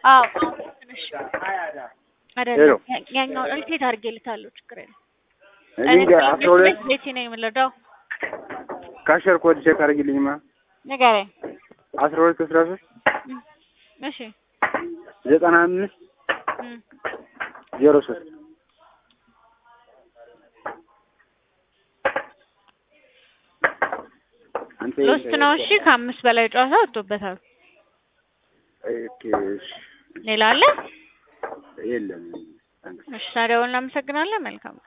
አዎ ትንሽ ሄሎ አይደለም ያ- ያኛውን ሪሴት አድርጌልታለሁ። ችግር የለም። እኔ ጋር አስራ ሁለት ቤቴ ነው የምንረዳው። ካሸር ኮድ ቼክ አድርጊልኝማ ንገረኝ። አስራ ሁለት አስራ ሶስት እም፣ እሺ ዘጠና አምስት እም፣ ዜሮ ሶስት አንተ ሎስት ነው። እሺ ከአምስት በላይ ጨዋታ ወጥቶበታል። ኦኬ እሺ ሌላ አለ? የለም እሺ ታዲያ እናመሰግናለን። መልካም